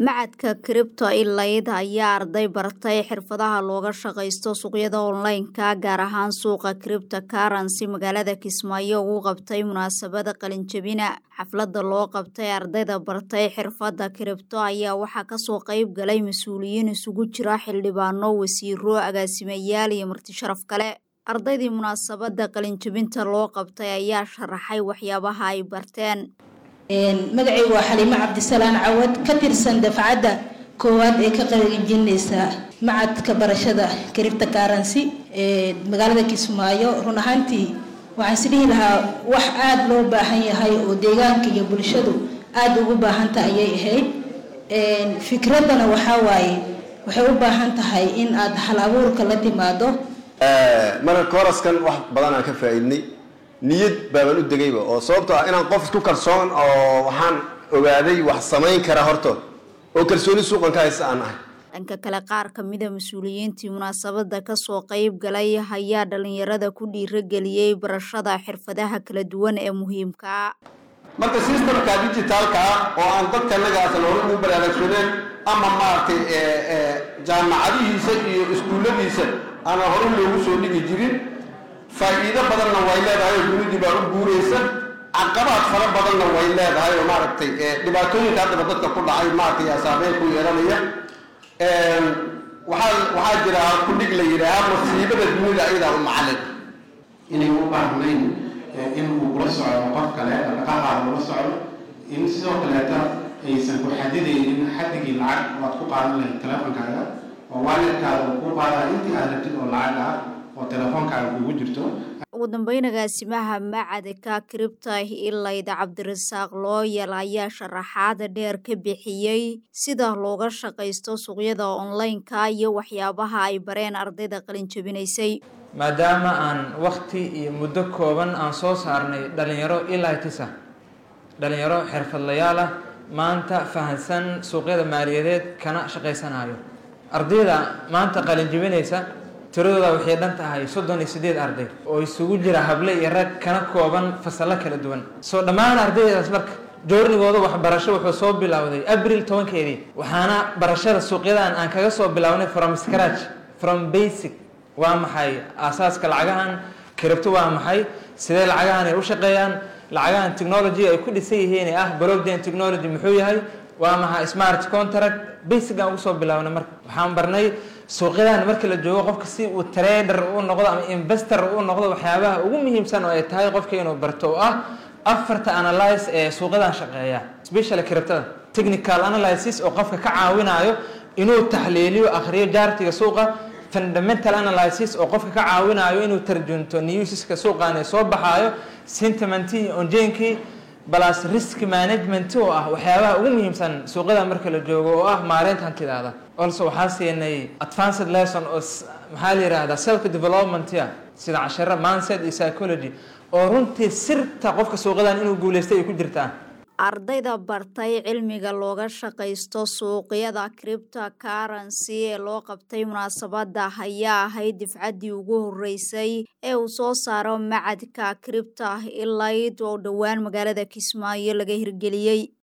Macadka Crypto Elite ayaa arday bartay xirfadaha looga shaqaysto suuqyada online-ka gaar ahaan suuqa cryptocurrency magaalada Kismaayo ugu qabtay munaasabada qalinjabina xaflada loo qabtay ardayda bartay xirfada kiribto ayaa waxaa kasoo qayb galay mas-uuliyiin isugu jira xildhibaano wasiiro agaasimayaal iyo marti sharaf kale ardaydii munaasabada qalinjabinta loo qabtay ayaa sharaxay waxyaabaha ay barteen magacaygu waa xaliimo cabdisalaan cawad ka tirsan dafcadda koowaad ee ka qalinjinaysa macadka barashada cripto currency ee magaalada kismaayo run ahaantii waxaan isdhihi lahaa wax aada loo baahan yahay oo deegaanka iyo bulshadu aada ugu baahanta ayay ahayd fikraddana waxaa waaye waxay u baahan tahay in aada hal abuurka la timaado marka kooraskan wax badan aan ka faa-iidnay niyad baabaan u degayba oo sababto ah inaan qof isku kalsoon oo waxaan ogaaday wax samayn kara hortood oo kalsooni suuqan ka haysta aan ahay dhanka kale qaar kamida mas-uuliyiintii munaasabada kasoo qayb galay ayaa dhalinyarada ku dhiirageliyey barashada xirfadaha kala duwan ee muhiimka marka systemka digitaalka ah oo aan dadka nagaasan hore ugu baraarugsaneen ama maaragtay jaamacadihiisa iyo iskuulladiisa aanan hore loogu soo dhigi jirin faa-iido badanna way leedahay oo dunidii baa u guuraysa caqabaad fara badanna way leedahay oo maaragtay dhibaatooyinka haddaba dadka ku dhacay maaragtay yaa saameyn ku yeelanaya waxaa waxaa jira kudhig la yidhaahaa masiibada dunida ayadaa u macalin inay u baahnayn in uu kula socdo qof kale dhaqaqahaada ula socdo in sidoo kaleeta aysan ku xadidaynin xadigii lacag oo aad ku qaadan lahayd teleefonkaaga oo waalidkaada uu ku qaadaa intii aad rabtid oo lacag ah oo telefoonkaaga kugu jirto ugu dambeyn agaasimaha macadka cripto elite cabdirasaaq looyal ayaa sharaxaada dheer ka bixiyey sida looga shaqaysto suuqyada online-ka iyo waxyaabaha ay bareen ardayda qalinjabinaysay maadaama aan wakti iyo muddo kooban aan soo saarnay dhalinyaro ilitisa dhalinyaro xirfadlayaal ah maanta fahansan suuqyada maaliyadeed kana shaqaysanayo ardayda maanta qalinjabinaysa tiradooda waxay dhan tahay soddon iyo siddeed arday oo isugu jira hable iyo rag kana kooban fasallo kala duwan soo dhammaan ardaydaas marka joornigooda waxbarasho wuxuu soo bilowday abril tobankeedii waxaana barashada suuqyadan aan kaga soo bilownay from scratch from basic waa maxay aasaaska lacagahan kiribto waa maxay sidee lacagahan ay u shaqeeyaan lacagahan technology ay ku dhisan yihiin ee ah blockchain technology muxuu yahay waa maxay smart contract basic aan ugu soo bilownay marka waxaan barnay suuqyadan marka la joogo qofka si uu trader u noqdo ama investor u noqdo waxyaabaha ugu muhiimsan oo ay tahay qofka inuu barto oo ah afarta analyse ee suuqyadan shaqeeya specially kiribtada technical analysis oo qofka ka caawinayo inuu taxliiliyo akhriyo jaartiga suuqa fundamental analysis oo qofka ka caawinayo inuu tarjunto newsiska suuqan ee soo baxaayo sentimentii onjeenkii balas risk management oo ah waxyaabaha ugu muhiimsan suuqyada marka la joogo oo ah maareynta hantidaada also waxaa siinay advanced lesson oo maxaa la yihahdaa self developmentia sida casharo mindset iyo psychology oo runtii sirta qofka suuqyadan inuu guuleystay ay ku jirtaa ardayda bartay cilmiga looga shaqaysto suuqyada cripto currency ee loo qabtay munaasabada ayaa ahayd difcaddii ugu horeysay ee uu soo saaro macadka cripto elite oo dhowaan magaalada kismaayo laga hirgeliyey